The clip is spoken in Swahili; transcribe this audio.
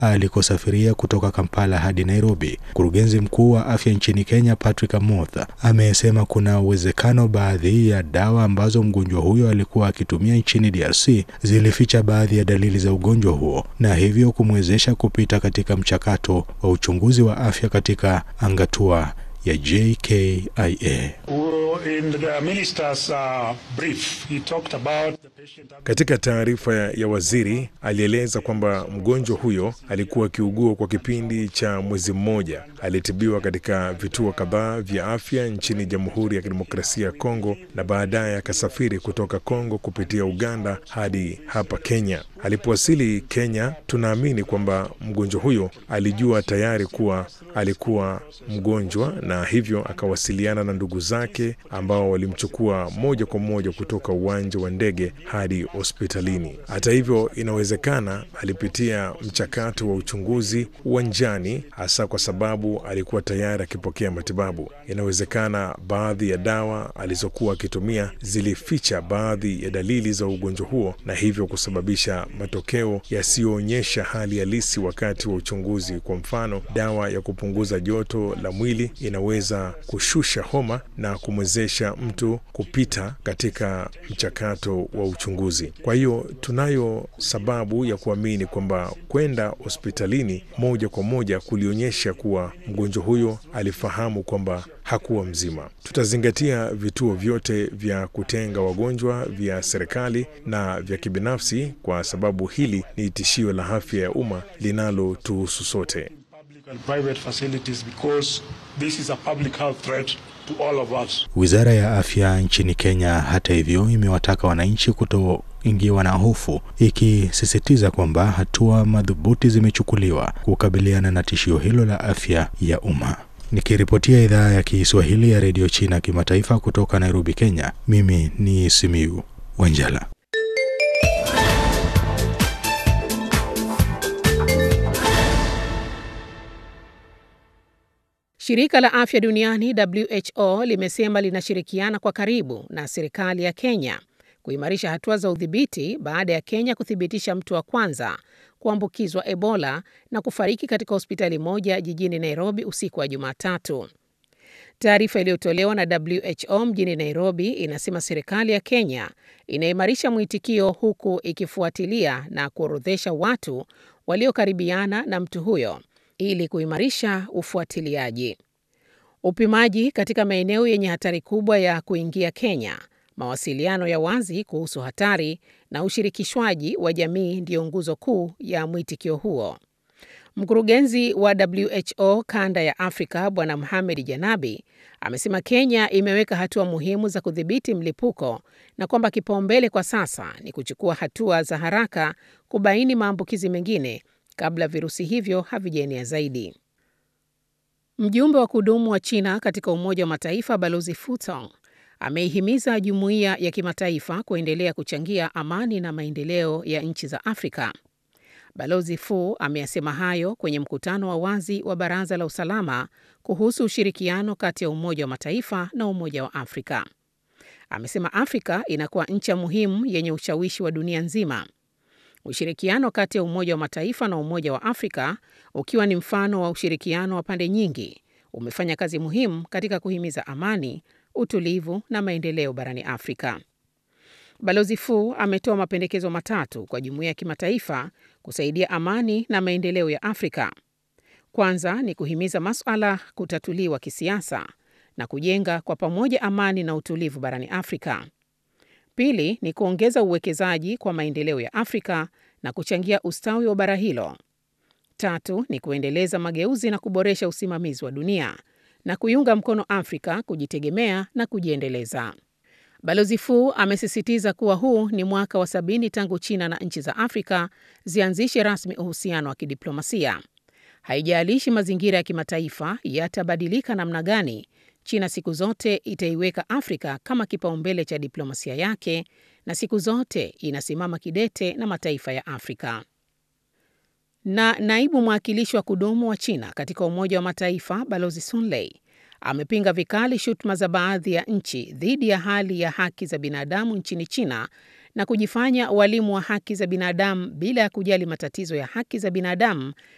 alikosafiria kutoka Kampala hadi Nairobi. Mkurugenzi mkuu wa afya nchini Kenya Patrick Amoth amesema kuna uwezekano baadhi ya dawa ambazo mgonjwa huyo alikuwa akitumia nchini DRC zilificha baadhi ya dalili za ugonjwa huo na hivyo kumwezesha kupita katika mchakato wa uchunguzi wa afya katika angatua ya JKIA. Katika taarifa ya waziri alieleza kwamba mgonjwa huyo alikuwa akiugua kwa kipindi cha mwezi mmoja. Alitibiwa katika vituo kadhaa vya afya nchini Jamhuri ya Kidemokrasia ya Kongo na baadaye akasafiri kutoka Kongo kupitia Uganda hadi hapa Kenya. Alipowasili Kenya, tunaamini kwamba mgonjwa huyo alijua tayari kuwa alikuwa mgonjwa na hivyo akawasiliana na ndugu zake ambao walimchukua moja kwa moja kutoka uwanja wa ndege hadi hospitalini. Hata hivyo, inawezekana alipitia mchakato wa uchunguzi uwanjani, hasa kwa sababu alikuwa tayari akipokea matibabu. Inawezekana baadhi ya dawa alizokuwa akitumia zilificha baadhi ya dalili za ugonjwa huo na hivyo kusababisha matokeo yasiyoonyesha hali halisi wakati wa uchunguzi. Kwa mfano, dawa ya kupunguza joto la mwili inaweza kushusha homa na kumwezesha mtu kupita katika mchakato wa uchunguzi. Kwa hiyo tunayo sababu ya kuamini kwamba kwenda hospitalini moja kwa moja kulionyesha kuwa mgonjwa huyo alifahamu kwamba hakuwa mzima. Tutazingatia vituo vyote vya kutenga wagonjwa vya serikali na vya kibinafsi, kwa sababu hili ni tishio la afya ya umma linalotuhusu sote. Wizara ya afya nchini Kenya, hata hivyo, imewataka wananchi kutoingiwa na hofu, ikisisitiza kwamba hatua madhubuti zimechukuliwa kukabiliana na tishio hilo la afya ya umma. Nikiripotia idhaa ya Kiswahili ya redio China kimataifa kutoka Nairobi, Kenya, mimi ni Simiu Wanjala. Shirika la Afya Duniani WHO limesema linashirikiana kwa karibu na serikali ya Kenya kuimarisha hatua za udhibiti baada ya Kenya kuthibitisha mtu wa kwanza kuambukizwa Ebola na kufariki katika hospitali moja jijini Nairobi usiku wa Jumatatu. Taarifa iliyotolewa na WHO mjini Nairobi inasema serikali ya Kenya inaimarisha mwitikio huku ikifuatilia na kuorodhesha watu waliokaribiana na mtu huyo ili kuimarisha ufuatiliaji. Upimaji katika maeneo yenye hatari kubwa ya kuingia Kenya, mawasiliano ya wazi kuhusu hatari na ushirikishwaji wa jamii ndiyo nguzo kuu ya mwitikio huo. Mkurugenzi wa WHO kanda ya Afrika Bwana Mohamed Janabi amesema Kenya imeweka hatua muhimu za kudhibiti mlipuko na kwamba kipaumbele kwa sasa ni kuchukua hatua za haraka kubaini maambukizi mengine kabla virusi hivyo havijaenea zaidi. Mjumbe wa kudumu wa China katika Umoja wa Mataifa Balozi Fu Tong ameihimiza jumuiya ya kimataifa kuendelea kuchangia amani na maendeleo ya nchi za Afrika. Balozi Fu ameyasema hayo kwenye mkutano wa wazi wa Baraza la Usalama kuhusu ushirikiano kati ya Umoja wa Mataifa na Umoja wa Afrika. Amesema Afrika inakuwa ncha muhimu yenye ushawishi wa dunia nzima. Ushirikiano kati ya Umoja wa Mataifa na Umoja wa Afrika ukiwa ni mfano wa ushirikiano wa pande nyingi, umefanya kazi muhimu katika kuhimiza amani, utulivu na maendeleo barani Afrika. Balozi Fu ametoa mapendekezo matatu kwa jumuiya ya kimataifa kusaidia amani na maendeleo ya Afrika. Kwanza ni kuhimiza masuala kutatuliwa kisiasa na kujenga kwa pamoja amani na utulivu barani Afrika. Pili ni kuongeza uwekezaji kwa maendeleo ya Afrika na kuchangia ustawi wa bara hilo. Tatu ni kuendeleza mageuzi na kuboresha usimamizi wa dunia na kuiunga mkono Afrika kujitegemea na kujiendeleza. Balozi Fu amesisitiza kuwa huu ni mwaka wa sabini tangu China na nchi za Afrika zianzishe rasmi uhusiano wa kidiplomasia. Haijalishi mazingira ya kimataifa yatabadilika namna gani, China siku zote itaiweka Afrika kama kipaumbele cha diplomasia yake na siku zote inasimama kidete na mataifa ya Afrika. Na naibu mwakilishi wa kudumu wa China katika Umoja wa Mataifa Balozi Sun Lei amepinga vikali shutuma za baadhi ya nchi dhidi ya hali ya haki za binadamu nchini China na kujifanya walimu wa haki za binadamu bila ya kujali matatizo ya haki za binadamu